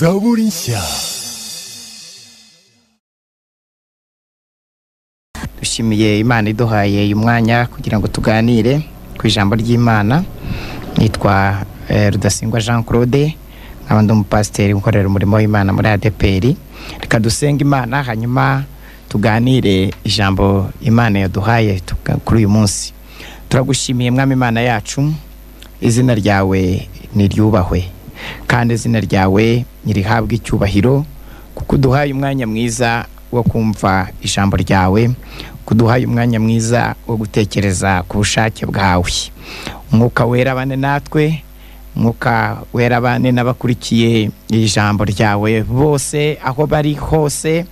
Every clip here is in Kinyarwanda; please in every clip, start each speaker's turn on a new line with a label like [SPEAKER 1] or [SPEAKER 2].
[SPEAKER 1] Zaborinsia.
[SPEAKER 2] dushimiye imana iduhaye uyu mwanya kugira ngo tuganire ku ijambo ry'imana nitwa eh, rudasingwa jean claude nkaba ndi umupasiteri ukorera umurimo w'imana muri adeperi reka dusenge imana hanyuma tuganire ijambo imana yaduhaye tuka- kuri uyu munsi turagushimiye mwami imana yacu izina ryawe niryubahwe kandi izina ryawe nirihabwe icyubahiro kuko uduhaye umwanya mwiza wo kumva ijambo ryawe kuduhaye umwanya mwiza wo gutekereza ku bushake bwawe umwuka wera bane natwe umwuka wera bane n'abakurikiye iri jambo ryawe bose aho bari hose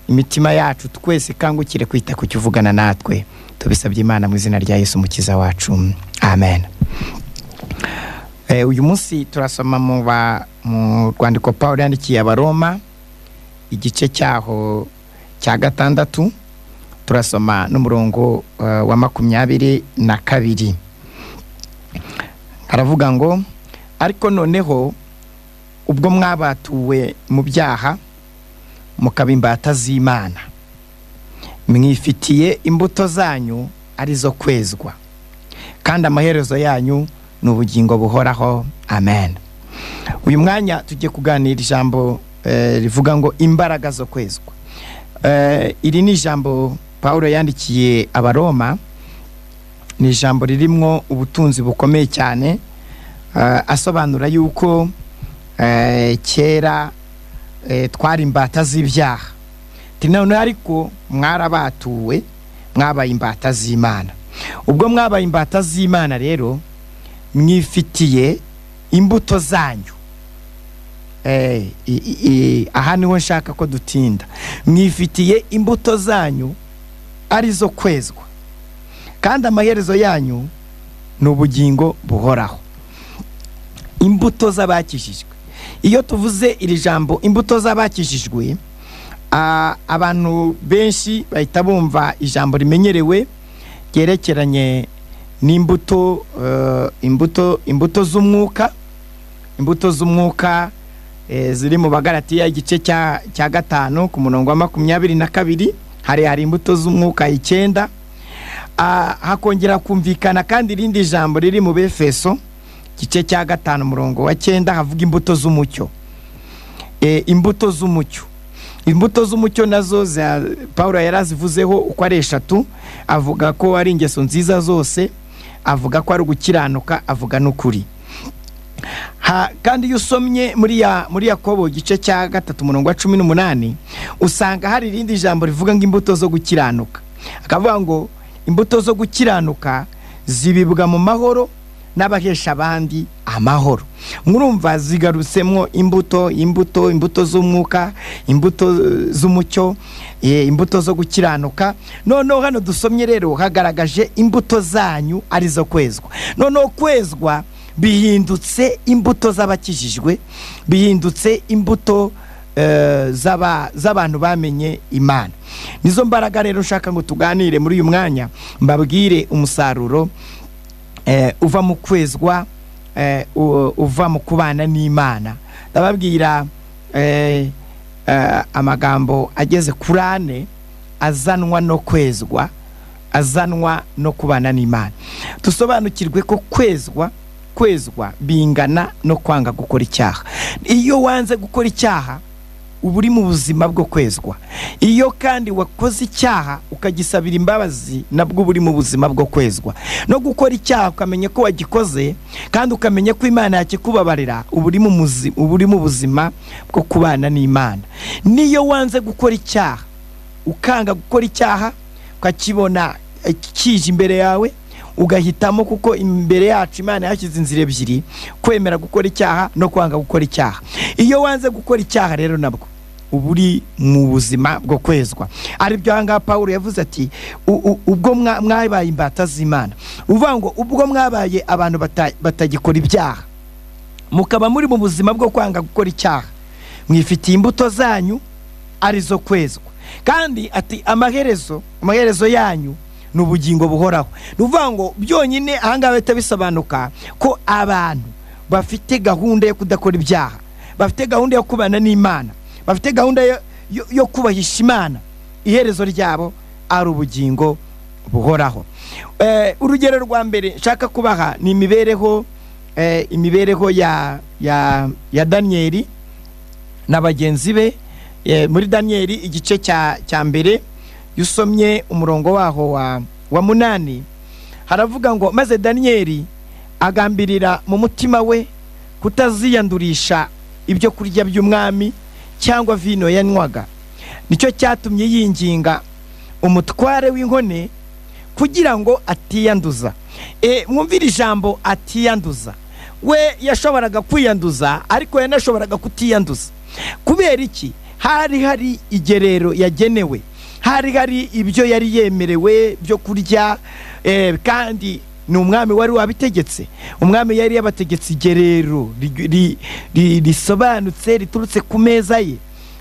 [SPEAKER 2] imitima yacu twese ikangukire kwita ku cyo uvugana natwe tubisabye imana mu izina rya yesu umukiza wacu amen Eh, uyu munsi turasoma mu ba- mu rwandiko pawulo yandikiye abaroma igice cyaho cya gatandatu turasoma n'umurongo eh, wa makumyabiri na kabiri haravuga ngo ariko noneho ubwo mwabatuwe mu byaha mukaba imbata z'imana mwifitiye imbuto zanyu arizo kwezwa kandi amaherezo yanyu ni ubugingo buhoraho amen uyu mwanya tugiye kuganira ijambo eh, rivuga ngo imbaraga zo kwezwa Eh, iri ni ijambo pawulo yandikiye abaroma ni ijambo ririmo ubutunzi bukomeye cyane eh, asobanura yuko eh, kera eh, twari imbata z'ibyaha ati noneho ariko mwarabatuwe mwabaye imbata z'imana ubwo mwabaye imbata z'imana rero mwifitiye imbuto zanyu Eh, i- i- i- aha niho nshaka ko dutinda mwifitiye imbuto zanyu arizo kwezwa kandi amaherezo yanyu ni ubugingo buhoraho imbuto z'abakijijwe iyo tuvuze iri jambo imbuto z'abakijijwe ah, abantu benshi bahita bumva ijambo rimenyerewe ryerekeranye n'imbuto eh, imbuto imbuto z'umwuka imbuto z'umwuka eh, ziri mu bagaratiya igice cya cya gatanu ku murongo wa makumyabiri na kabiri hari hari imbuto z'umwuka icyenda Ah, hakongera kumvikana kandi irindi jambo riri mu befeso igice cya gatanu umurongo wa cyenda havuga imbuto z'umucyo Eh, imbuto z'umucyo imbuto z'umucyo nazo za paul yari azivuzeho uko ari eshatu avuga ko ari ingeso nziza zose avuga ko ari ugukiranuka avuga n'ukuri ha, kandi iyo usomye muri ya muri yakobo igice cya gatatu umurongo wa cumi n'umunani usanga hari irindi jambo rivuga ngo imbuto zo gukiranuka akavuga ngo imbuto zo gukiranuka zibibwa mu mahoro n'abahesha abandi amahoro murumva zigarutsemwo imbuto imbuto imbuto z'umwuka imbuto eh, z'umucyo eh, imbuto zo gukiranuka noneho hano dusomye rero hagaragaje imbuto zanyu arizo kwezwa noneho kwezwa bihindutse imbuto z'abakijijwe bihindutse imbuto eh, z'aba- z'abantu bamenye imana nizo mbaraga rero nshaka ngo tuganire muri uyu mwanya mbabwire umusaruro eh, uva mu kwezwa eh, u- uva mu kubana n'imana ndababwira eh, eh, amagambo ageze kuri ane azanwa no kwezwa azanwa no kubana n'imana dusobanukirwe ko kwezwa kwezwa bingana no kwanga gukora icyaha iyo wanze gukora icyaha uba uri mu buzima bwo kwezwa iyo kandi wakoze icyaha ukagisabira imbabazi nabwo uba uri mu buzima bwo kwezwa no gukora icyaha ukamenya ko wagikoze kandi ukamenya ko imana yakikubabarira uba uri mu muzi- uba uri mu buzima bwo kubana n'imana niyo wanze gukora icyaha ukanga gukora icyaha ukakibona eh, kije imbere yawe ugahitamo kuko imbere yacu imana yashyize inzira ebyiri kwemera gukora icyaha no kwanga gukora icyaha iyo wanze gukora icyaha rero nabwo uba uri mu buzima bwo kwezwa ari byo ahangaha paul yavuze ati "U- u- ubwo mwa- mwabaye imbata z'imana uvuga ngo ubwo mwabaye abantu bata- batagikora ibyaha mukaba muri mu buzima bwo kwanga gukora icyaha mwifitiye imbuto zanyu arizo kwezwa kandi ati amaherezo amaherezo yanyu ni ubugingo buhoraho ni ukuvuga ngo byonyine ahangaha bahita bisobanuka ko abantu bafite gahunda yo kudakora ibyaha bafite gahunda yo kubana n'imana bafite gahunda yo- yo- yo kubahisha imana iherezo ryabo ari ubugingo buhoraho Eh, urugero rwa mbere nshaka kubaha ni imibereho eh, imibereho ya ya ya daniyeli na bagenzi be Eh, muri daniyeli igice cya cya mbere iyo usomye umurongo waho wa wa munani haravuga ngo maze daniyeli agambirira mu mutima we kutaziyandurisha ibyo kurya by'umwami cyangwa vino yanywaga nicyo cyatumye yinginga umutware w'inkone kugira ngo atiyanduza e, mwumvire ijambo atiyanduza we yashoboraga kwiyanduza ariko yanashoboraga kutiyanduza kubera iki hari hari igerero yagenewe hari hari ibyo yari yemerewe byo kurya eh, kandi ni umwami wari wabitegetse umwami yari yabategetse igerero ri- ri- ri- risobanutse riturutse ku meza ye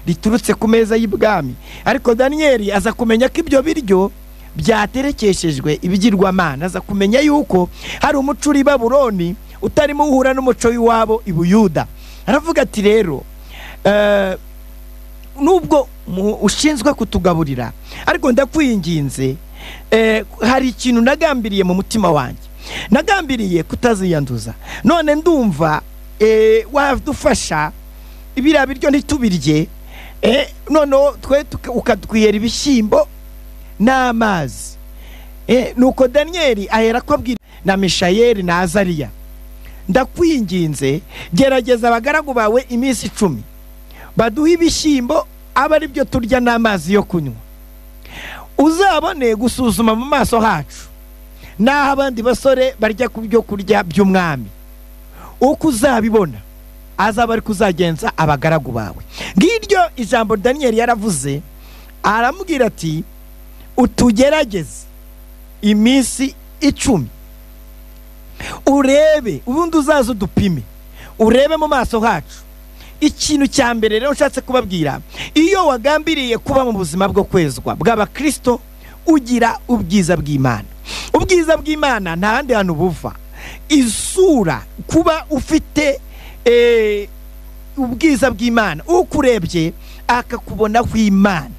[SPEAKER 2] riturutse ku meza y'ibwami ariko daniyeli aza kumenya ko ibyo biryo byaterekeshejwe ibigirwamana aza kumenya yuko hari umuco uri i baburoni utarimo uhura n'umuco w'iwabo i buyuda aravuga ati rero eh, nubwo mu- ushinzwe kutugaburira ariko ndakwinginze eh, hari ikintu nagambiriye mu mutima wanjye nagambiriye kutaziyanduza none ndumva eh, wadufasha biriya biryo ntitubirye eh, noneho twe tuka- ukatwiyera ibishyimbo n'amazi Eh, nuko daniyeli ahera ko abwira na mishayeli na azariya ndakwinginze gerageza abagaragu bawe iminsi icumi baduhe ibishyimbo aba ari byo turya n'amazi yo kunywa uzabone gusuzuma mu maso hacu n'aho abandi basore barya ku byo kurya by'umwami uko uzabibona azaba ari kuzagenza abagaragu bawe ngiryo ijambo daniyeli yaravuze aramubwira ati utugerageze iminsi icumi urebe ubundi uzaze udupime urebe mu maso hacu ikintu cya mbere rero nshatse kubabwira iyo wagambiriye kuba mu buzima bwo kwezwa bw'abakristo ugira ubwiza bw'imana ubwiza bw'imana nta handi hantu buva isura kuba ufite eh, ubwiza bw'imana ukurebye akakubonaho imana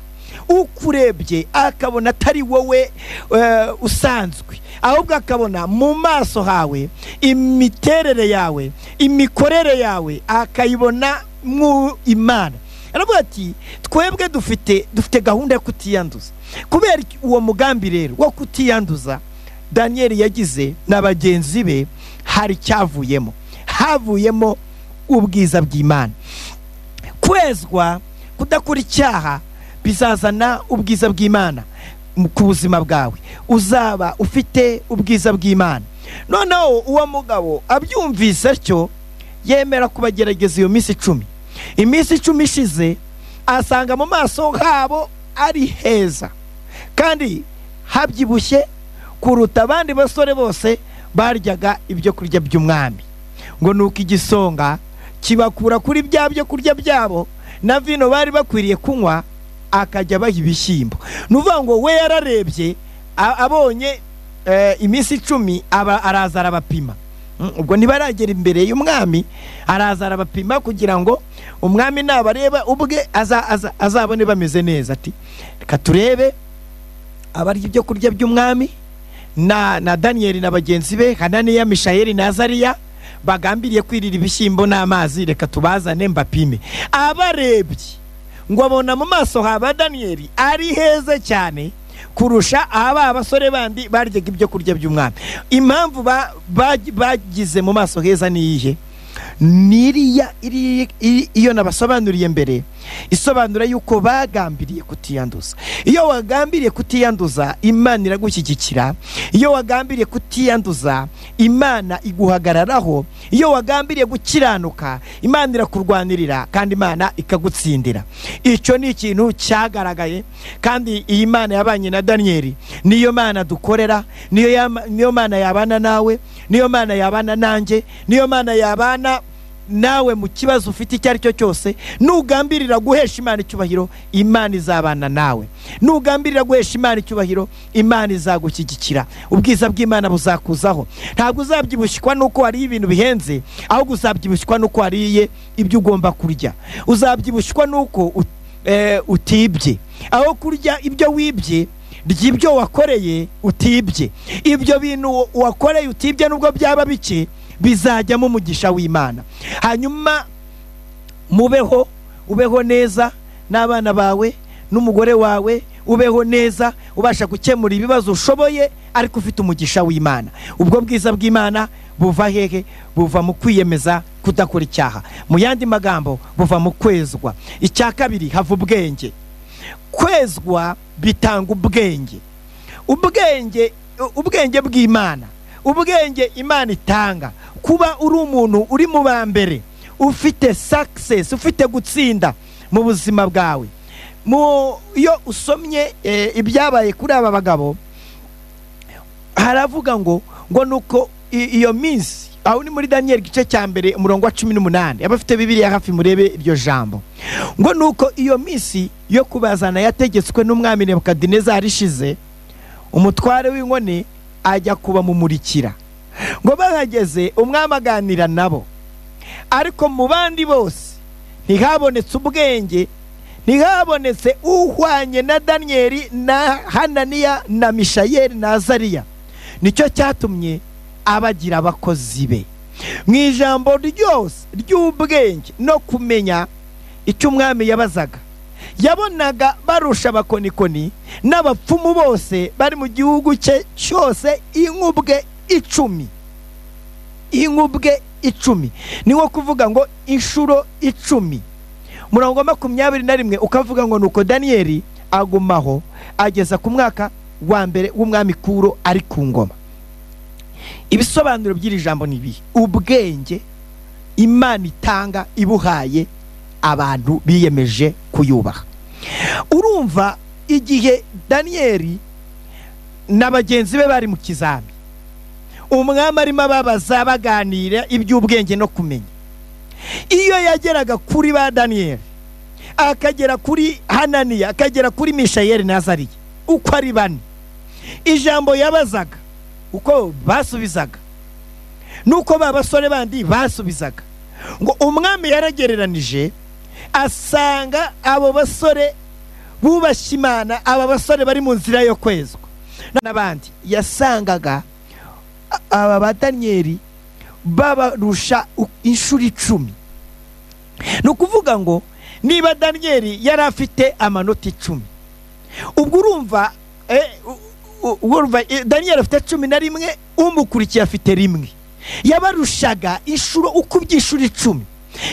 [SPEAKER 2] ukurebye akabona atari wowe eh, usanzwe ahubwo akabona mu maso hawe imiterere yawe imikorere yawe akayibona mu imana aravuga ati twebwe dufite dufite gahunda yo kutiyanduza kubera iki- uwo mugambi rero wo kutiyanduza daniyeli yagize na bagenzi be hari icyavuyemo havuyemo ubwiza bw'imana kwezwa kudakora icyaha bizazana ubwiza bw'imana mu- ku buzima bwawe uzaba ufite ubwiza bw'imana noneho uwo mugabo abyumvise atyo yemera kubagerageza iyo minsi icumi iminsi icumi ishize asanga mu maso habo ari heza kandi habyibushye kuruta abandi basore bose baryaga ibyo kurya by'umwami ngo nuko igisonga kibakura kuri bya byo kurya byabo na vino bari bakwiriye kunywa akajya abaha ibishyimbo ni ukuvuga ngo we yararebye a- abonye eh, iminsi icumi aba- araza arabapima Mm, ubwo ntibaragera imbere y'umwami araza arabapima kugira ngo umwami nabareba ubwe aza- aza- azabone bameze neza ati reka turebe abarya ibyo kurya by'umwami na, na daniyeli na bagenzi be hananiya mishayeli na azariya bagambiriye kwirira ibishyimbo n'amazi reka tubazane mbapime abarebye ngo abona mu maso haba daniyeli ari heza cyane kurusha aba abasore bandi baryaga ibyo kurya by'umwami impamvu ba- ba- bagize mu maso heza ni iyihe niriya iri- iri- iyo nabasobanuriye mbere isobanura yuko bagambiriye kutiyanduza iyo wagambiriye kutiyanduza imana iragushyigikira iyo wagambiriye kutiyanduza imana iguhagararaho iyo wagambiriye gukiranuka imana irakurwanirira kandi imana ikagutsindira icyo ni ikintu cyagaragaye kandi iyi mana yabanye na daniyeli niyo mana dukorera niyo yama- niyo mana yabana nawe niyo mana yabana nanjye niyo mana yabana nawe mu kibazo ufite icyo ari cyo cyose nugambirira guhesha imana icyubahiro imana izabana nawe nugambirira guhesha imana icyubahiro imana izagushyigikira ubwiza bw'imana buzakuzaho ntabwo uzabyibushyikwa n'uko hariyo ibintu bihenze ahubwo uzabyibushyikwa n'uko wariye ibyo ugomba kurya uzabyibushyikwa n'uko ut- eh, utibye aho kurya ibyo wibye ry'ibyo wakoreye utibye ibyo bintu wa- wakoreye utibye nubwo byaba bike bizajyamo umugisha w'imana hanyuma mubeho ubeho neza n'abana bawe n'umugore wawe ubeho neza ubasha gukemura ibibazo ushoboye ariko ufite umugisha w'imana ubwo bwiza bw'imana buva hehe buva mu kwiyemeza kudakora icyaha mu yandi magambo buva mu kwezwa icya kabiri hava ubwenge kwezwa bitanga ubwenge ubwenge ubwenge bw'imana ubwenge imana itanga kuba uri umuntu uri mu ba mbere ufite success ufite gutsinda mu buzima bwawe mu iyo usomye eh, ibyabaye kuri aba bagabo haravuga ngo ngo nuko i- iyo minsi aho ni muri daniyeli igice cya mbere umurongo wa cumi n'umunani abafite bibiriya hafi murebe iryo jambo ngo nuko iyo minsi yo kubazana yategetswe n'umwami nebukadinezari ishize umutware w'inkone ajya kubamumurikira ngo bahageze umwami aganira nabo ariko mu bandi bose ntihabonetse ubwenge ntihabonetse uhwanye na daniyeli na hananiya na mishayeli na azariya nicyo cyatumye abagira abakozi be mu ijambo ryose ry'ubwenge no kumenya icyo umwami yabazaga yabonaga barusha abakonikoni n'abapfumu bose bari mu gihugu cye cyose inkubwe icumi inkubwe icumi ni nko kuvuga ngo inshuro icumi murongo wa makumyabiri na rimwe ukavuga ngo nuko daniyeli agumaho ageza ku mwaka wa mbere w'umwami kuro ari ku ngoma ibisobanuro by'iri jambo ni ibi ubwenge imana itanga ibuhaye abantu biyemeje kuyubaha urumva igihe daniyeli na bagenzi be bari mu kizami umwami arimo ababaza baganira iby'ubwenge no kumenya iyo yageraga kuri ba daniyeli akagera kuri hananiya akagera kuri mishayeli nazariya uko ari bane ijambo yabazaga uko basubizaga nuko ba basore bandi basubizaga ngo umwami yaragereranije asanga abo basore bubashye imana aba basore bari mu nzira yo kwezwa n'abandi yasangaga a- aba ba daniyeli babarusha u- inshuro icumi ni ukuvuga ngo niba daniyeli yari afite amanota icumi ubwo urumva eh, u- u- urumva eh, daniyeli afite cumi na rimwe umukurikiye afite rimwe yabarushaga inshuro uko iby'inshuro icumi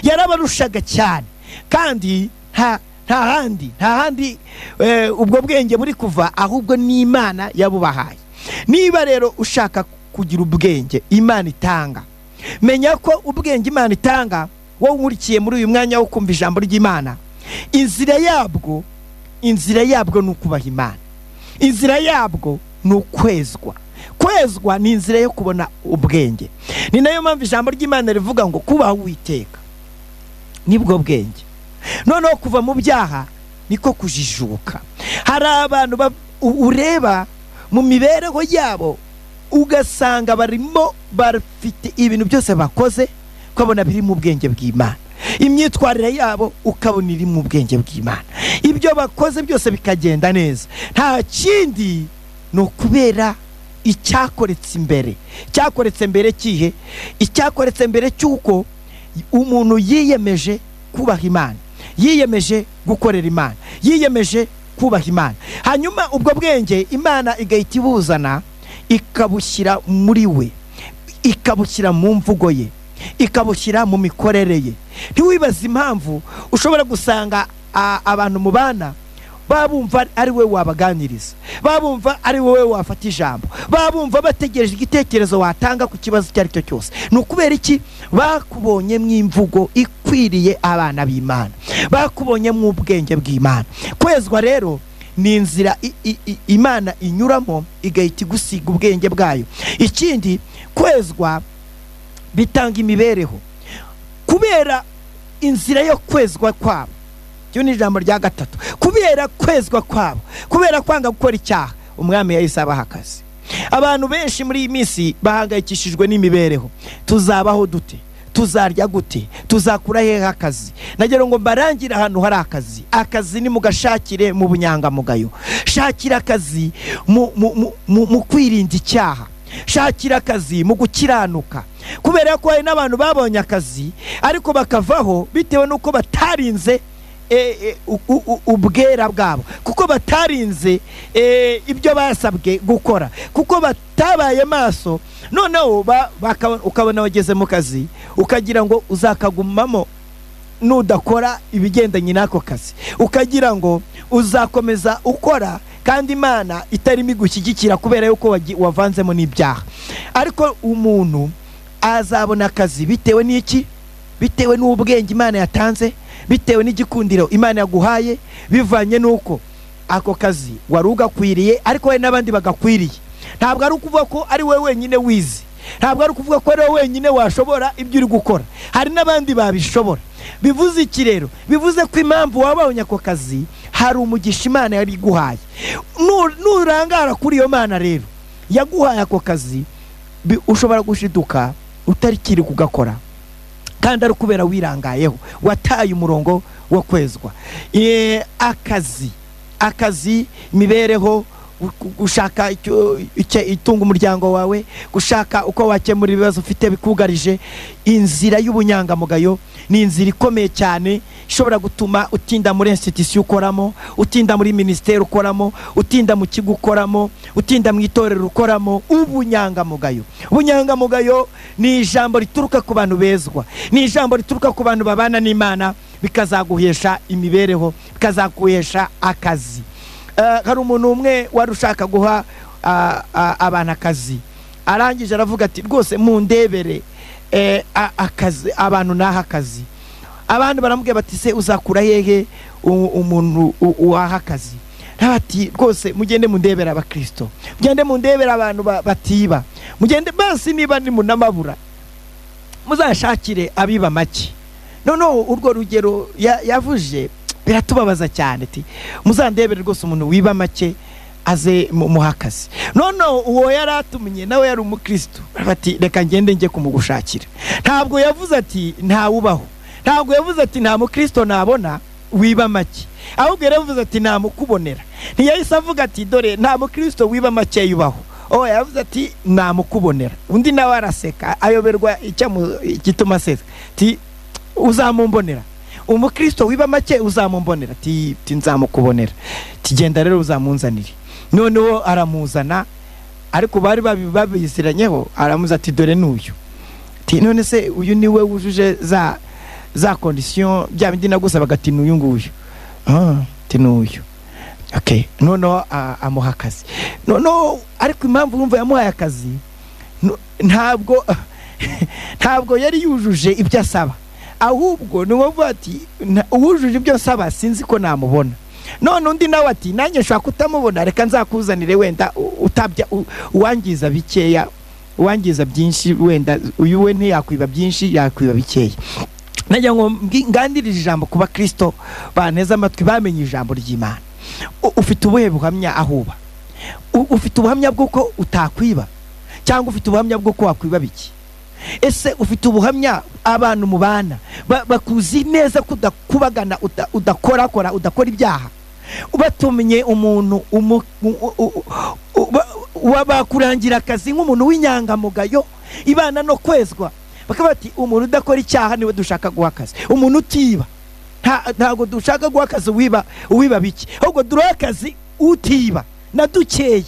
[SPEAKER 2] yarabarushaga cyane kandi nta nta handi nta handi eh, ubwo bwenge buri kuva ahubwo n'imana yabubahaye niba rero ushaka kugira ubwenge imana itanga menya ko ubwenge imana itanga wowe unkurikiye muri uyu mwanya wo kumva ijambo ry'imana inzira yabwo inzira yabwo ni ukubaha imana inzira yabwo ni ukwezwa kwezwa ni inzira yo kubona ubwenge ni nayo mpamvu ijambo ry'imana rivuga ngo kubaha uwiteka nibwo bwenge noneho kuva mu byaha niko kujijuka hari abantu ba- u- ureba mu mibereho yabo ugasanga barimo bafite ibintu byose bakoze ukabona biri mu bwenge bw'imana imyitwarire yabo ukabona iri mu bwenge bw'imana ibyo bakoze byose bikagenda neza nta kindi ni ukubera icyakoretse imbere cyakoretse mbere kihe icyakoretse mbere cy'uko umuntu yiyemeje kubaha imana yiyemeje gukorera imana yiyemeje kubaha imana hanyuma ubwo bwenge imana igahita ibuzana ikabushyira muri we ikabushyira mu mvugo ye ikabushyira mu mikorere ye ntiwibaze impamvu ushobora gusanga a- abantu mubana babumva ari wowe wabaganiriza babumva ari wowe wafata ijambo babumva bategereje igitekerezo watanga ku kibazo icyo ari cyo cyose ni ukubera iki bakubonye mu imvugo ikwiriye abana b'imana bakubonye mu ubwenge bw'imana kwezwa rero ni inzira i- i- i- imana inyuramo igahita igusiga ubwenge bwayo ikindi kwezwa bitanga imibereho kubera inzira yo kwezwa kwabo iryo ni ijambo rya gatatu kubera kwezwa kwabo kubera kwanga gukora icyaha umwami yahise abaha akazi abantu benshi muri iyi minsi bahangayikishijwe n'imibereho tuzabaho dute tuzarya gute tuzakura hehe akazi nagira ngo mbarangire ahantu hari akazi akazi nimugashakire mu bunyangamugayo shakira akazi mu- mu- mu- mu mu kwirinda icyaha shakira akazi mu gukiranuka kubera ko hari n'abantu babonye akazi ariko bakavaho bitewe n'uko batarinze e, e, u- u- u- ubwera bwabo kuko batarinze e, ibyo basabwe gukora kuko batabaye maso noneho ba- baka- ukabona wageze mu kazi ukagira ngo uzakagumamo nudakora ibigendanye n'ako kazi ukagira ngo uzakomeza ukora kandi imana itarimo igushyigikira kubera yuko wagi- wavanzemo n'ibyaha ariko umuntu azabona akazi bitewe n'iki bitewe n'ubwenge imana yatanze bitewe n'igikundiro imana yaguhaye bivanye n'uko ako kazi wari ugakwiriye ariko hari n'abandi bagakwiriye ntabwo ari ukuvuga ko ari wowe wenyine wizi ntabwo ari ukuvuga ko ari wowe wenyine washobora ibyo uri gukora hari n'abandi babishobora bivuze iki rero bivuze ko impamvu wabonye ako kazi hari umugisha imana yari iguhaye Nu- nurangara kuri iyo mana rero yaguhaye ako kazi bi- ushobora gushiduka utarikiri kugakora kandi ari ukubera wirangayeho wataye umurongo wo kwezwa Eh, akazi akazi imibereho gu- gu- gushaka icyo- icyo- itunga umuryango wawe gushaka uko wakemura ibibazo ufite bikugarije inzira y'ubunyangamugayo ni inzira ikomeye cyane ishobora gutuma utinda muri institusiyo ukoramo utinda muri minisiteri ukoramo utinda mu kigo ukoramo utinda mu itorero ukoramo ubunyangamugayo ubunyangamugayo ni ijambo rituruka ku bantu bezwa ni ijambo rituruka ku bantu babana n'imana bikazaguhesha imibereho bikazaguhesha akazi Eh, hari umuntu umwe wari ushaka guha ah, ah, abantu akazi arangije aravuga ati rwose mundebere eh, a- akazi abantu naha akazi abandi baramubwira bati se uzakura hehe u- umuntu u- uwaha akazi ati rwose mugende mundebera abakirisito mugende mundebera abantu ba- batiba mugende basi niba ni munamabura muzashakire abiba make noneho urwo rugero ya- yavuje biratubabaza cyane ati muzandebere rwose umuntu wiba make aze mu- muhe akazi noneho uwo yari atumenye nawe yari umukristo bati reka ngende njye kumugushakira ntabwo yavuze ati ntawubaho ntabwo yavuze ati nta mukristo nabona wiba make ahubwo yaravuze ati namukubonera ntiyahise avuga ati dore nta mukristo wiba make yubaho oh yavuze ati namukubonera undi nawe araseka ayoberwa icyamu- igituma aseka ati uzamumbonera umukristo wiba make uzamumbonera ati ati nzamukubonera ati genda rero uzamunzanire noneho aramuzana ariko bari babi- babiziranyeho aramuza ati dore n'uyu ati none se uyu ni we wujuje za za kondisiyo bya bindi nagusabaga ati n'uyu nguyu Ah, ati n'uyu okay noneho a- amuha akazi noneho ariko impamvu wumva yamuhaye akazi no- ntabwo ntabwo yari yujuje ibyo asaba ahubwo ni wowe uvuga ati "Nta- uwujuje ibyo nsaba sinzi ko namubona none undi nawe ati nanjye nshobora kutamubona reka nzakuzanire wenda u- utabya u- uwangiza bikeya uwangiza byinshi wenda uyu we ntiyakwiba byinshi yakwiba bikeya nagira ngo mbwi- ngandire ijambo ku bakristo banteze amatwi bamenye ijambo ry'imana U- ufite ubuhe buhamya ahuba ufite ubuhamya bw'uko utakwiba cyangwa ufite ubuhamya bw'uko wakwiba biki ese ufite ubuhamya abantu mubana ba- bakuzi neza ko udakubagana uda- udakorakora udakora ibyaha batumenye umuntu umu- u- u- u- ba- wa- bakurangira akazi nk'umuntu w'inyangamugayo ibana no kwezwa bakaba bati umuntu udakora icyaha niwe dushaka guha akazi umuntu utiba nta- ntabwo dushaka guha akazi uwiba uwiba bike ahubwo duha akazi utiba na dukeye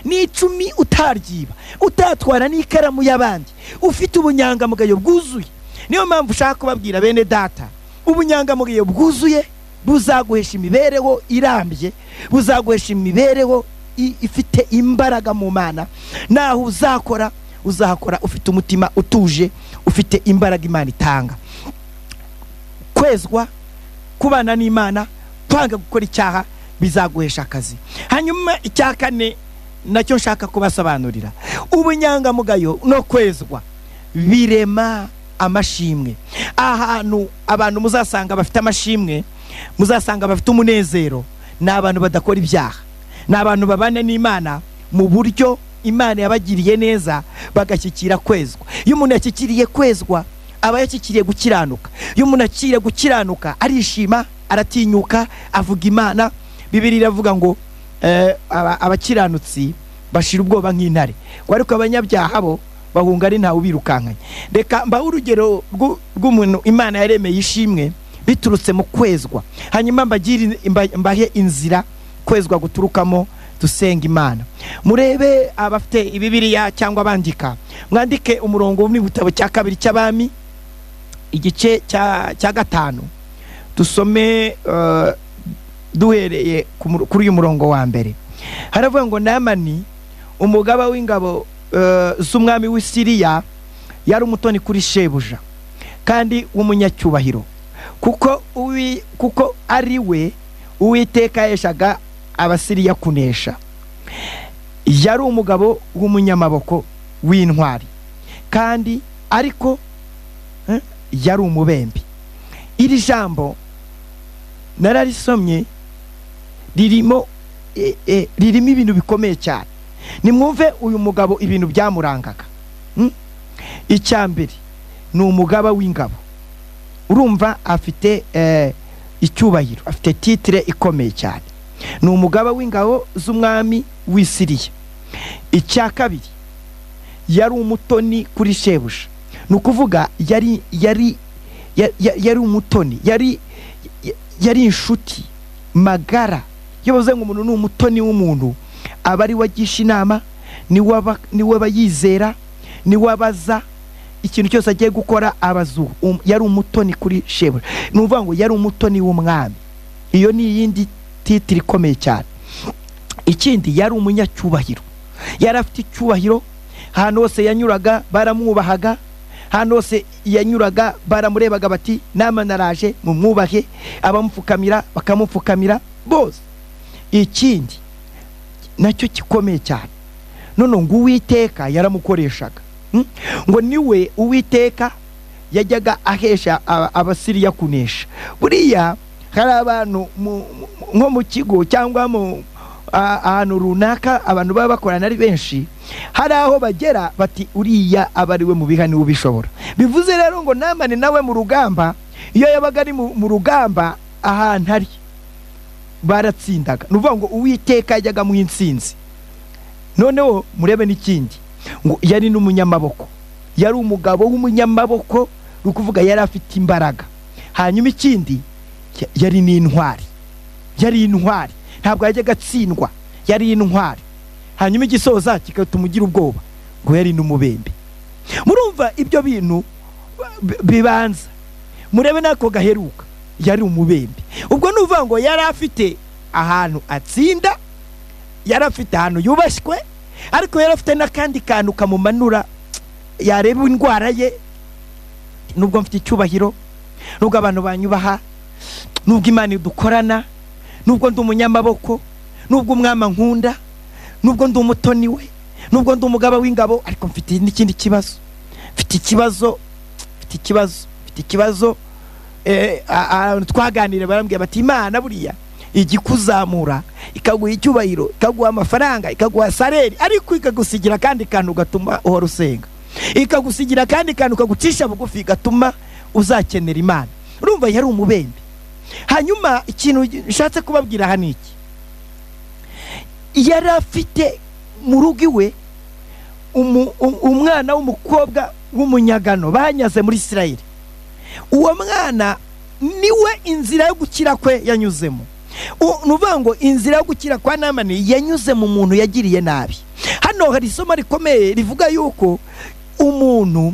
[SPEAKER 2] n'icumi utaryiba utatwara n'ikaramu y'abandi ufite ubunyangamugayo bwuzuye niyo mpamvu ushaka kubabwira bene data ubunyangamugayo bwuzuye buzaguhesha imibereho irambye buzaguhesha imibereho i- ifite imbaraga mu mana naho uzakora uzakora ufite umutima utuje ufite imbaraga imana itanga kwezwa kubana n'imana kwanga gukora icyaha bizaguhesha akazi hanyuma icya kane nacyo nshaka kubasobanurira ubunyangamugayo no kwezwa birema amashimwe ahantu abantu muzasanga bafite amashimwe muzasanga bafite umunezero ni abantu badakora ibyaha ni abantu babana n'imana mu buryo imana yabagiriye neza bagashyikira kwezwa iyo umuntu yashyikiriye kwezwa aba yashyikiriye gukiranuka iyo umuntu akiriye gukiranuka arishima aratinyuka avuga imana bibiri iravuga ngo eh, aba- abakiranutsi bashira ubwoba nk'intare ngo ariko abanyabyaha bo bahunga ari ntawe ubirukankanye reka mbahe urugero rw'u- rw'umuntu imana yaremeye ishimwe biturutse mu kwezwa hanyuma mbagire in- mba- mbahe inzira kwezwa guturukamo dusenga imana murebe abafite ibibiriya cyangwa abandika mwandike umurongo wo mu gitabo cya kabiri cy'abami igice cya cya gatanu dusome eh, duhereye ku mur- kuri uyu murongo wa mbere haravuga ngo namani umugaba w'ingabo eh, z'umwami w'i siriya yari umutoni kuri shebuja kandi w'umunyacyubahiro kuko uwi- kuko ari we uwiteka yaheshaga abasiriya kunesha yari umugabo w'umunyamaboko w'intwari kandi ariko eh, yari umubembe iri jambo nararisomye ririmo e, e, ririmo ibintu bikomeye cyane nimwumve uyu mugabo ibintu byamurangaga Mm? icya mbere ni umugaba w'ingabo urumva afite eh, icyubahiro afite titire ikomeye cyane ni umugaba w'ingabo z'umwami w'i siriya icya kabiri yari umutoni kuri shebuja ni ukuvuga yari yari ya- ya- yari umutoni yari ya- yari inshuti magara iyo bavuze ngo umuntu ni umutoni w'umuntu aba ari we agisha inama niwe aba- niwe aba yizera niwe abaza ikintu cyose agiye gukora abazu Um- yari umutoni kuri shebuja ni ukuvuga ngo yari umutoni w'umwami iyo ni iyindi titiri ikomeye cyane ikindi yari umunyacyubahiro yari afite icyubahiro ahantu hose yanyuraga baramwubahaga ahantu hose yanyuraga baramurebaga bati nama naraje mumwubahe abamupfukamira bakamupfukamira bose ikindi nacyo gikomeye cyane none ngo uwiteka yaramukoreshaga Mm? ngo niwe uwiteka yajyaga ahesha aba- abasiriya kunesha buriya hari abantu mu- mu- nko mu kigo cyangwa mu a- ahantu runaka abantu baba bakorana ari benshi hari aho bagera bati uriya aba ari we mu bihani ubishobora bivuze rero ngo namani nawe mu rugamba iyo yabaga ari mu mu rugamba ahantu ari baratsindaga ni ukuvuga ngo uwiteka yajyaga mu insinzi noneho murebe n'ikindi ngo yari n'umunyamaboko yari umugabo w'umunyamaboko ni ukuvuga yari afite imbaraga hanyuma ikindi ya- yari n'intwari yari intwari ntabwo yajyaga atsindwa yari intwari hanyuma igisoza kigatuma ugira ubwoba ngo yari n'umubembe murumva ibyo bintu bi- bibanza murebe n'ako gaheruka yari umubembe ubwo ni ukuvuga ngo yari afite ahantu atsinda yari afite ahantu yubashywe ariko yari afite n'akandi kantu kamumanura yareba indwara ye nubwo mfite icyubahiro nubwo abantu banyubaha nubwo imana idukorana nubwo ndi umunyamaboko nubwo umwama nkunda nubwo ndi umutoni we nubwo ndi umugaba w'ingabo ariko mfite n'ikindi kibazo mfite ikibazo mfite ikibazo mfite ikibazo eh, a- a- twaganiriye barambwira bati imana buriya ijya ikuzamura ikaguha icyubahiro ikaguha amafaranga ikaguha sareri ariko ikagusigira akandi kantu gatuma uhora usenga ikagusigira akandi kantu kagucisha bugufi gatuma uzakenera imana urumva yari umubembe hanyuma ikintu nshatse kubabwira aha ni iki yari afite mu rugo iwe umu- um- umwana w'umukobwa w'umunyagano banyaze muri isirayeli uwo mwana niwe inzira yo gukira kwe yanyuzemo U- ni ukuvuga ngo inzira yo gukira kwa namani yanyuze mu muntu yagiriye nabi hano hari isomo rikomeye rivuga yuko umuntu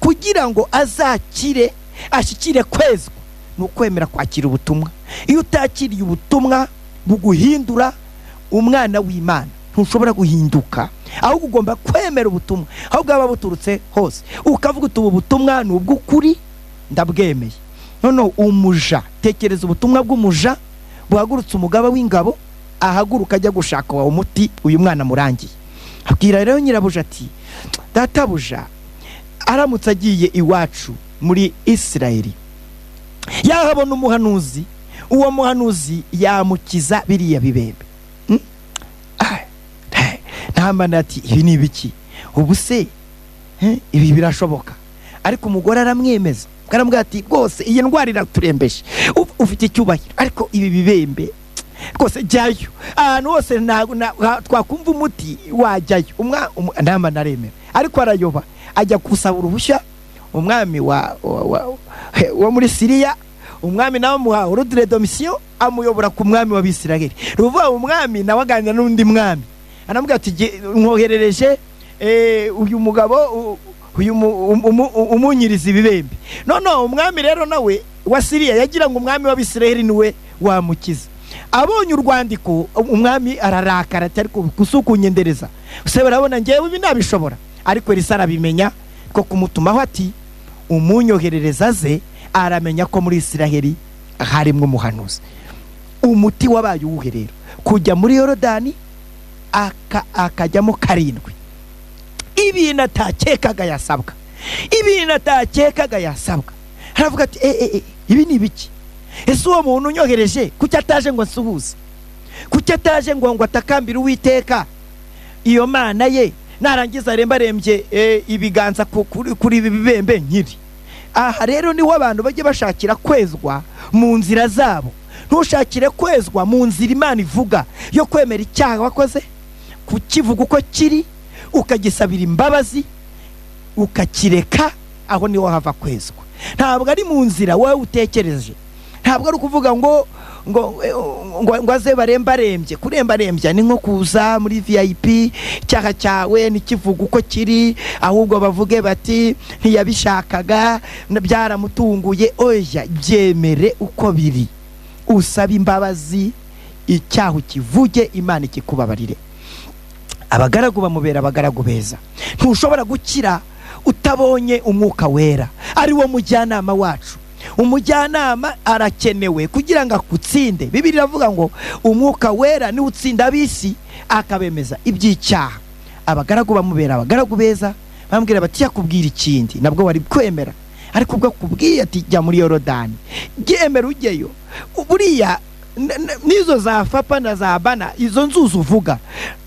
[SPEAKER 2] kugira ngo azakire ashyikire kwezwa ni ukwemera kwakira ubutumwa iyo utakiriye ubutumwa buguhindura umwana w'imana ntushobora guhinduka ahubwo ugomba kwemera ubutumwa aho bwaba buturutse hose ukavuga uti ubu butumwa ni ubw'ukuri ndabwemeye noneho umuja tekereza ubutumwa bw'umuja buhagurutse umugaba w'ingabo ahaguruka ajya gushaka wa umuti uyu mwana amurangiye abwira rero nyirabuja ati databuja aramutse agiye iwacu muri isirayeli yahabona umuhanuzi uwo muhanuzi yamukiza biriya bibembe Mm? Ah, eh, ntamana ati ibi ni ibiki ubu se eh, ibi birashoboka ariko umugore aramwemeza aramubwira ati rwose iyi ndwara iraturembeje Uf- ufite icyubahiro ariko ibi bibembe rwose jyayo ahantu hose ntabwo na- ha- twakumva umuti wajyayo Umwa- umu- namba naremera ariko arayoba ajya gusaba uruhushya umwami wa, wa, wa, he- wo muri siriya umwami nawe amuha ordre de mission amuyobora ku mwami w'abisiraheli ni ukuvuga umwami nawe aganira n'undi mwami aramubwira ati "Ge- mwoherereje eh, uyu mugabo u- uyu mu- um- umu- u- umunyiriza ibibembe none umwami rero nawe wa siriya yagira ngo umwami w'abisiraheli niwe wamukiza abonye urwandiko umwami ararakara ati ariko kusukunyendereza se barabona ngewe ibi nabishobora ariko elisa arabimenya ko kumutumaho ati umunyoherereza ze aramenya ko muri isiraheli harimo umuhanuzi umuti wabaye uwuhe rero kujya muri yorodani aka- akajyamo karindwi ibintu atakekaga yasabwa ibintu atakekaga yasabwa haravuga ati e, e, e, ibi ni ibiki ese uwo muntu unyohereje kuki ataje ngo asuhuze kuki ataje ngo ngo atakambire uwiteka iyo mana ye narangiza arembarembye e, ibiganza ku- kuri kuri ibi bibembe nkiri aha rero niho abantu bajya bashakira kwezwa mu nzira zabo ntushakire kwezwa mu nzira imana ivuga yo kwemera icyaha wakoze kukivuga uko kiri ukagisabira imbabazi ukakireka aho niho hava kwezwa ntabwo ari mu nzira wowe utekereje ntabwo ari ukuvuga ngo ngo eh, ngo, ngo aze barembarembye kurembarembya ni nko kuza muri vip icyaha cyawe ntikivuga uko kiri ahubwo bavuge bati ntiyabishakaga na- byaramutunguye oya byemere uko biri usaba imbabazi icyaha ukivuge imana ikikubabarire abagaragu bamubera abagaragu beza ntushobora gukira utabonye umwuka wera ari wo mujyanama wacu umujyanama arakenewe kugira ngo akutsinde bibiri iravuga ngo umwuka wera niwe utsinda ab'isi akabemeza iby'icyaha abagaragu bamubera abagaragu beza bambwira bati yakubwira ikindi nabwo wari kwemera ariko ubwo akubwiye ati jya muri yorodani ryemera ujyeyo buriya n- n- n'izo za fapa na za bana izo nzuzi uvuga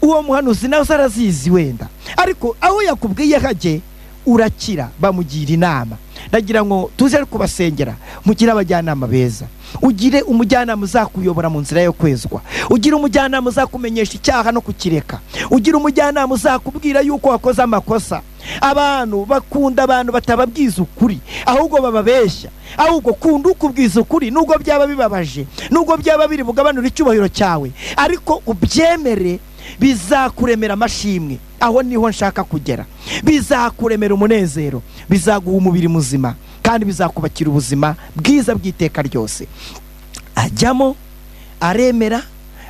[SPEAKER 2] uwo muhanuzi nawe se arazizi wenda ariko aho yakubwiye hajye urakira bamugira inama ndagira ngo tuze ari kubasengera mugire abajyanama beza ugire umujyanama uzakuyobora mu nzira yo kwezwa ugire umujyanama uzakumenyesha icyaha no kukireka ugira umujyanama uzakubwira yuko wakoze amakosa abantu bakunda abantu batababwiza ukuri ahubwo bababeshya ahubwo kunda ukubwiza ukuri nubwo byaba bibabaje nubwo byaba biri bugabanura icyubahiro cyawe ariko ubyemere bizakuremera amashimwe aho niho nshaka kugera bizakuremera umunezero bizaguha umubiri muzima kandi bizakubakira ubuzima bwiza bw'iteka ryose ajyamo aremera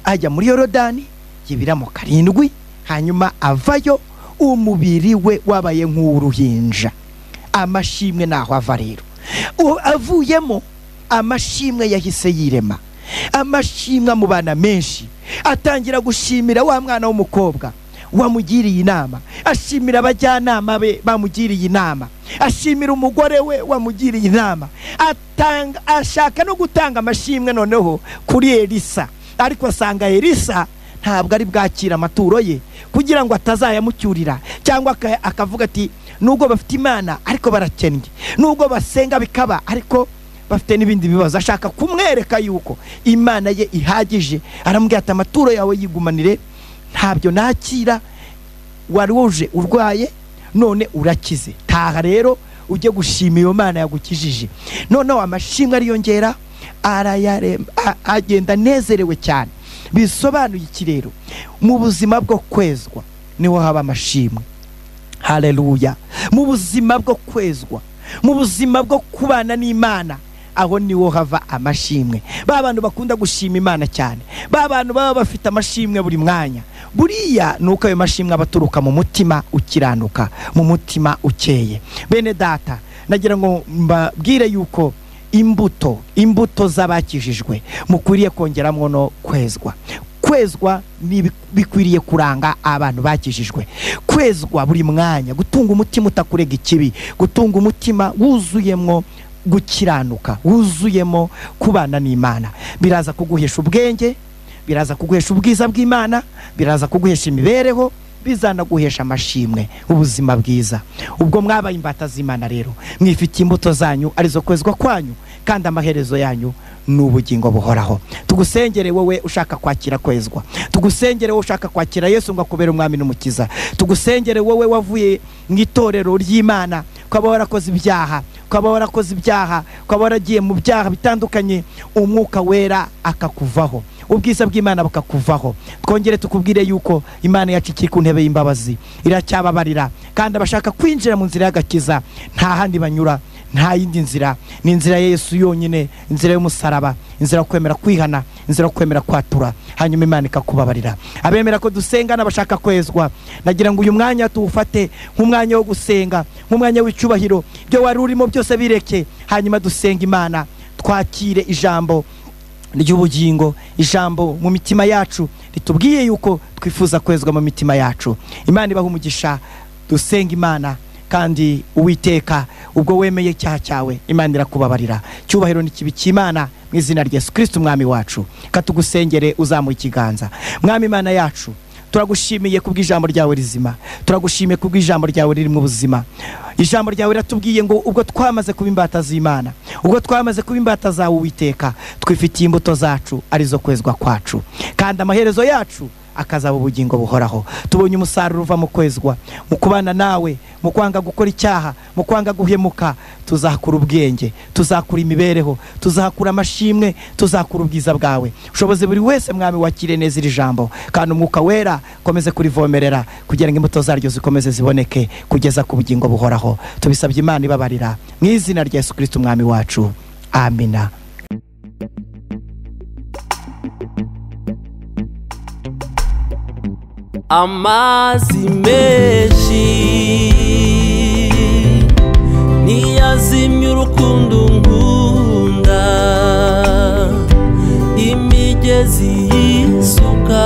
[SPEAKER 2] ajya muri yorodani yibiramo karindwi hanyuma avayo umubiri we wabaye nk'uruhinja amashimwe naho ava rero U- avuyemo amashimwe yahise yirema amashimwe amubana menshi atangira gushimira wa mwana w'umukobwa wamugiriye inama ashimira abajyanama be bamugiriye inama ashimira umugore we wamugiriye inama atanga ashaka no gutanga amashimwe noneho kuri elisa ariko asanga elisa ntabwo ari bwakira amaturo ye kugira ngo atazayamucyurira cyangwa aka- akavuga ati nubwo bafite imana ariko barakennye nubwo basenga bikaba ariko bafite n'ibindi bibazo ashaka kumwereka yuko imana ye ihagije aramubwira ati amaturo yawe yigumanire ntabyo nakira wari wuje urwaye none urakize taha rero ujye gushima iyo mana yagukijije noneho amashimwe ariyongera arayaremba a- agenda anezerewe cyane bisobanuye iki rero mu buzima bwo kwezwa niho haba amashimwe haleluya mu buzima bwo kwezwa mu buzima bwo kubana n'imana aho niho hava amashimwe ba bantu bakunda gushima imana cyane ba bantu baba bafite amashimwe buri mwanya buriya ni uko ayo mashimwe aba aturuka mu mutima ukiranuka mu mutima ukeye bene data nagira ngo mbabwire yuko imbuto imbuto z'abakijijwe mukwiriye kongeramo no kwezwa kwe kwezwa ni ibi- bikwiriye kuranga abantu bakijijwe kwezwa buri mwanya gutunga umutima utakurega ikibi gutunga umutima wuzuyemo gukiranuka wuzuyemo kubana n'imana biraza kuguhesha ubwenge biraza kuguhesha ubwiza bw'imana biraza kuguhesha imibereho bizanaguhesha amashimwe ubuzima bwiza ubwo mwabaye imbata z'imana rero mwifitiye imbuto zanyu arizo kwezwa kwanyu kandi amaherezo yanyu ni ubugingo buhoraho tugusengere wowe ushaka kwakira kwezwa tugusengere wowe ushaka kwakira yesu ngo akubere umwami n'umukiza tugusengere wowe wavuye mu itorero ry'imana ukaba warakoze ibyaha ukaba warakoze ibyaha ukaba waragiye mu byaha bitandukanye umwuka wera akakuvaho ubwiza bw'imana bukakuvaho twongere tukubwire yuko imana yacu ikiri ku ntebe y'imbabazi iracyababarira kandi abashaka kwinjira mu nzira y'agakiza nta handi banyura nta yindi nzira ni inzira ya yesu yonyine inzira y'umusaraba inzira yo kwemera kwihana inzira yo kwemera kwatura hanyuma imana ikakubabarira abemera ko dusenga n'abashaka kwezwa nagira ngo uyu mwanya tuwufate nk'umwanya wo gusenga nk'umwanya w'icyubahiro ibyo wari urimo byose bireke hanyuma dusenga imana twakire ijambo ry'ubugingo ijambo mu mitima yacu ritubwiye yuko twifuza kwezwa mu mitima yacu imana ibaha umugisha dusenga imana kandi uwiteka ubwo wemeye icyaha cyawe imana irakubabarira cyubahiro n'ikibi cy'imana mu izina rya yesu kirisiti umwami wacu katugusengere uzamuye ikiganza mwami imana yacu turagushimiye kubw'ijambo ryawe rizima turagushimiye kubw'ijambo ryawe ririmo ubuzima ijambo ryawe riratubwiye ngo ubwo twamaze kuba imbata z'imana ubwo twamaze kuba imbata zawe uwiteka twifitiye imbuto zacu arizo kwezwa kwacu kandi amaherezo yacu akazaba ubugingo buhoraho tubonye umusaruro uva mu kwezwa mu kubana nawe mu kwanga gukora icyaha mu kwanga guhemuka tuzakura ubwenge tuzakura imibereho tuzakura amashimwe tuzakura ubwiza bwawe ushoboze buri wese mwami wakire neza iri jambo kandi umwuka wera ukomeze kurivomerera kugira ngo imbuto zaryo zikomeze ziboneke kugeza ku bugingo buhoraho tubisabye imana ibabarira mu izina rya yesu kirisiti umwami wacu amina
[SPEAKER 1] amazi menshi ntiyazimya urukundo nkunda imigezi y'isuka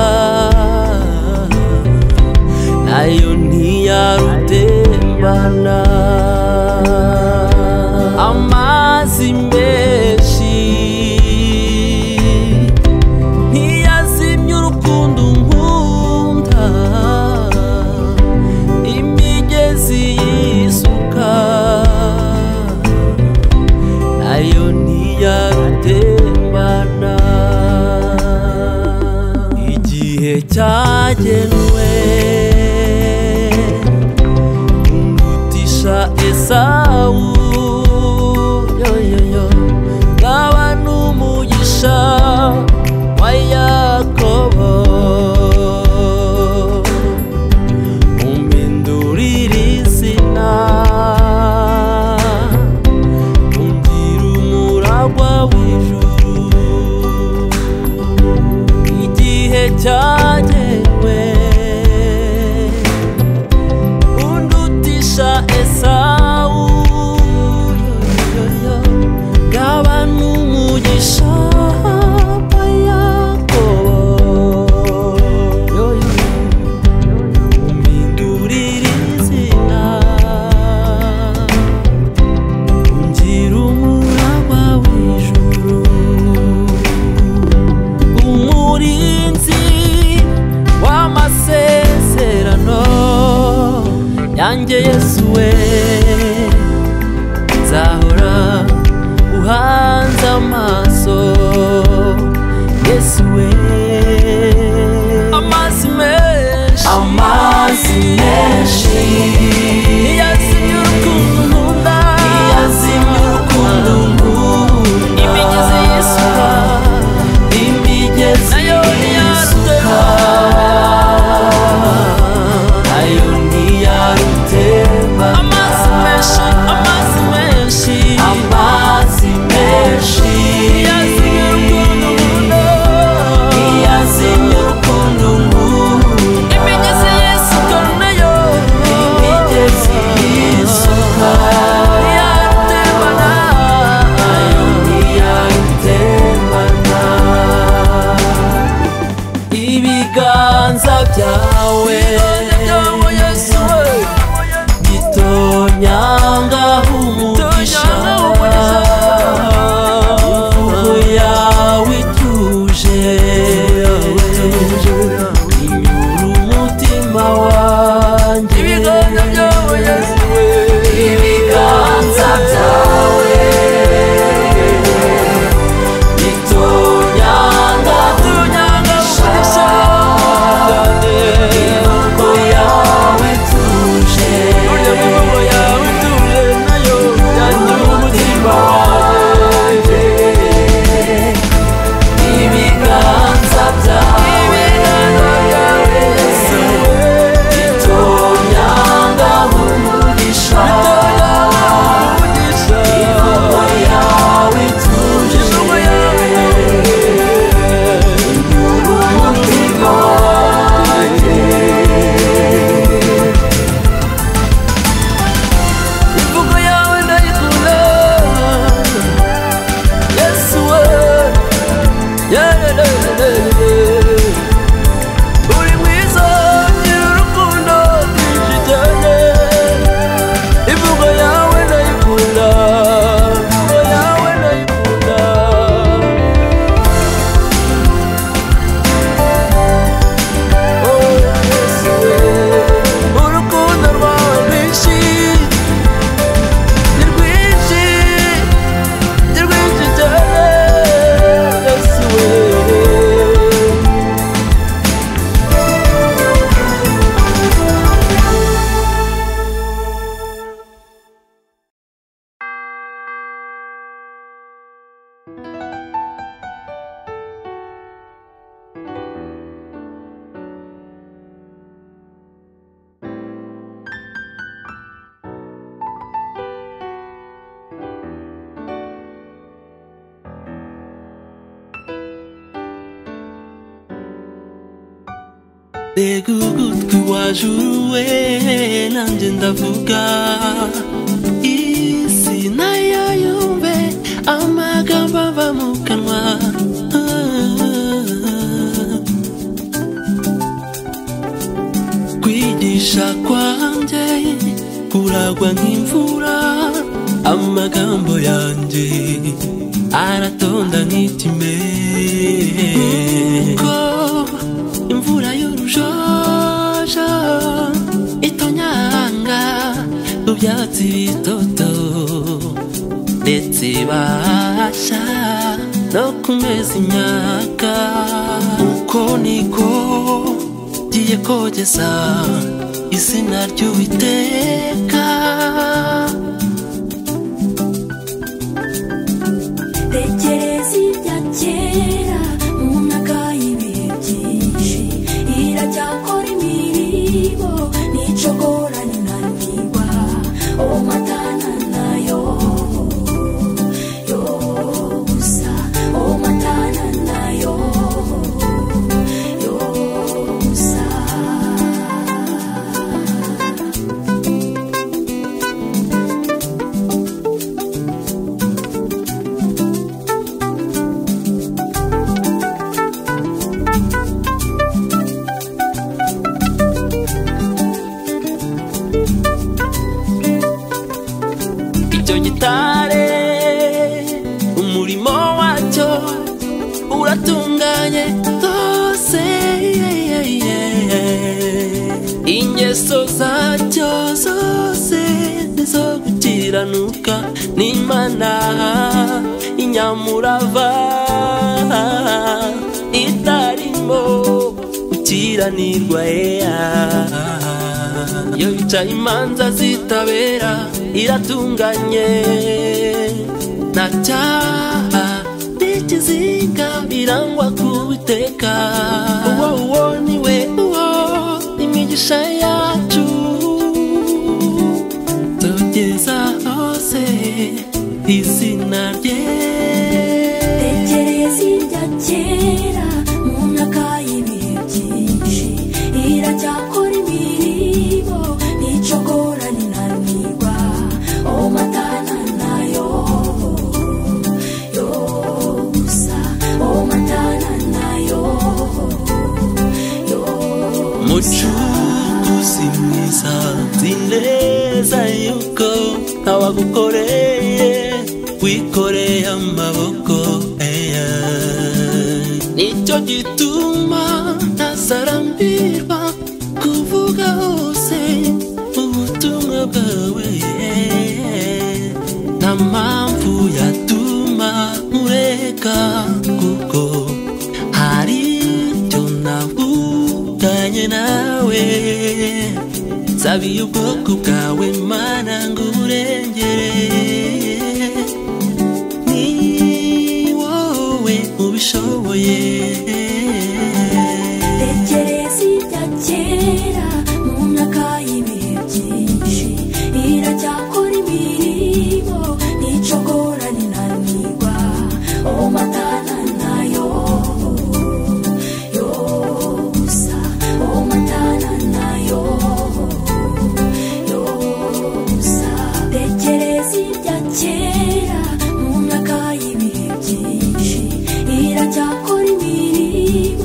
[SPEAKER 1] nayo ntiyarutembana amazi menshi ntiyazimya urukundo nkunda imigezi y'isuka nayo ntiyarutembana igihe cyagenwe umutisha esawu yoyoyo ngaba n'umugisha wa yakobo umpindurire izina umbwira umuragwa w'ijuru igihe cyagenwe undutisha esawu yoyoyo ngaba n'umugisha wa yakobo yoyoyo umpindurire izina ungira umuraba w'ijuru umurinzi w'amasezerano yanjye yesu we nzahora uhanze amaso yesu we amazi menshi amazi menshi ntiyazimya urukundo nkunda ntiyazimya urukundo nkunda imigezi y'isuka imigezi nayo y'isuka nayo ntiyarutemba uri mwiza ngira urukundo rwinshi cyane imvugo yawe ndayikunda imvugo yawe ndayikunda Oh, yes, yeah. urukundo rwawe rwinshi ni rwinshi mbega ugutwi waje uruwe nanjye ndavuga isi nayo yumve amagambo ava mu kanwa Ah. kwigisha kwanjye kuragwa nk'imvura amagambo yanjye aratonda nk'ikime ko imvura y'urujojo itonyanga ku byatsi bitoto ndetse ibasha no kumeza imyaka uko niko ngiye kogeza izina ry'uwiteka
[SPEAKER 3] tekereza ibya kera mu myaka y'ibihe byinshi iracyakora imirimo n'icogora ninanirwa uwo matana nayo yo gusa uwo matana nayo yo gusa
[SPEAKER 1] icyo gitare umurimo wacyo uratunganye rwose ingeso zacyo zose nizo gukiranuka n'imana inyamurava itarimo gukiranirwa eya iyo yicaye imanza zitabera iratunganye nta cyaha n'ikizinga birangwa kubiteka uwo uwo ni we uwo imigisha yacu tugeza hose izina rye
[SPEAKER 3] tekereza irya kera mu myaka y'ibihe byinshi iracyakora imirimo n'icogora ninanirwa uwo matana nayo yo gusa uwo matana nayo yo gusa
[SPEAKER 1] mucuruzi mwiza nzi neza yuko ntawagukoreye wikoreye amaboko eya nicyo gituma ntazarambirwa kuvuga hose ubutumwa bwawe nta mpamvu yatuma nkureka kuko hari icyo navuganye nawe nsabiye ubwoko bwawe mana ngo uburengere ni wowe ubishoboye
[SPEAKER 3] tekereza ibya kera mu myaka y'ibihe byinshi iracyakora imirimo n'icogora ninanirwa uwo matana nayo yo gusa uwo matana nayo yo gusa tekereza ibya kera mu myaka y'ibihe byinshi iracyakora imirimo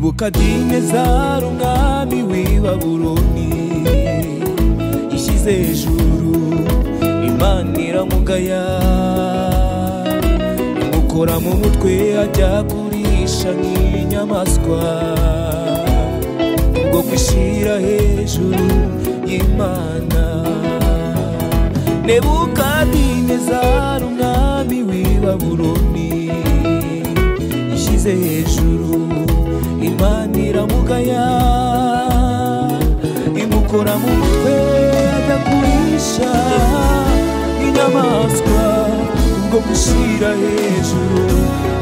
[SPEAKER 4] nebukadinezari umwami w'i babuloni ishyize hejuru imana iramugaya imukora mu mutwe ajya kurisha nk'inyamaswa ubwo kwishira hejuru y'imana nebukadinezari umwami w'i babuloni ishyize hejuru imana iramugaya imukora mu mutwe adakurisha inyamaswa ubwo gushyira hejuru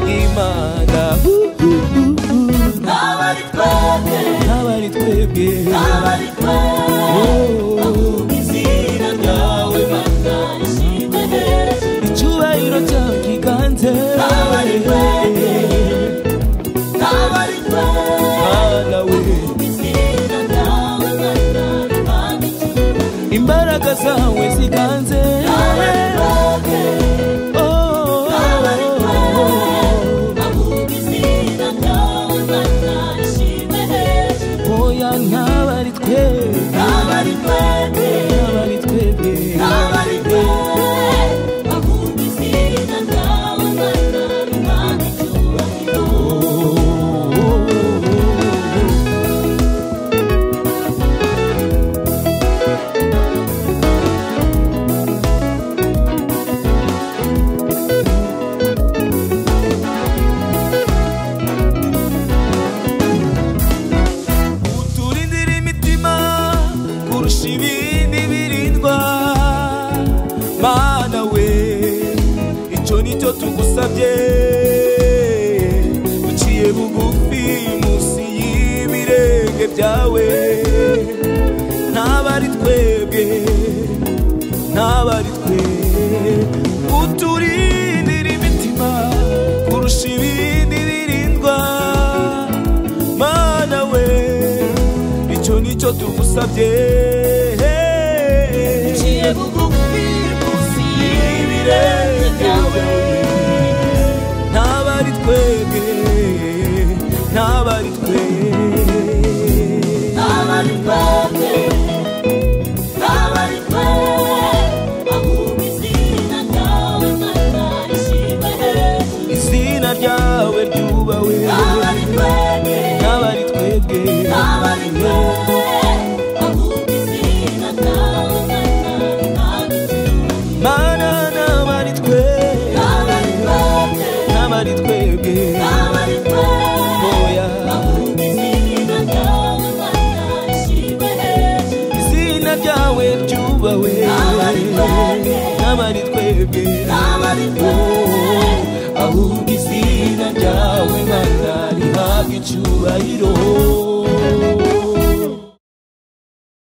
[SPEAKER 4] y'imana haba ari twebwe Oh. icyubahiro cyawe kiganze Mana we imbaraga zawe ziganze Oh, oya ntaba ari twe ntaba ari twebwe uturindira imitima kurusha ibindi birindwa mana we icyo nicyo tugusabye duciye bugufi munsi y'ibirenge byawe ntaba ari twebwe ntaba ari twe uturindira imitima kurusha ibindi birindwa mana we icyo nicyo tugusabye
[SPEAKER 5] Uciye bugufi munsi y'ibirenge byawe.
[SPEAKER 4] ntaba ari twebwe ntaba ari twe izina ryawe ryubawe ntaba ari twebwe mana ntaba ari twe ntaba ari twebwe oya izina ryawe ryubawe ntaba ari twebwe Oh, ahubwo izina ryawe mana rihabwa icyubahiro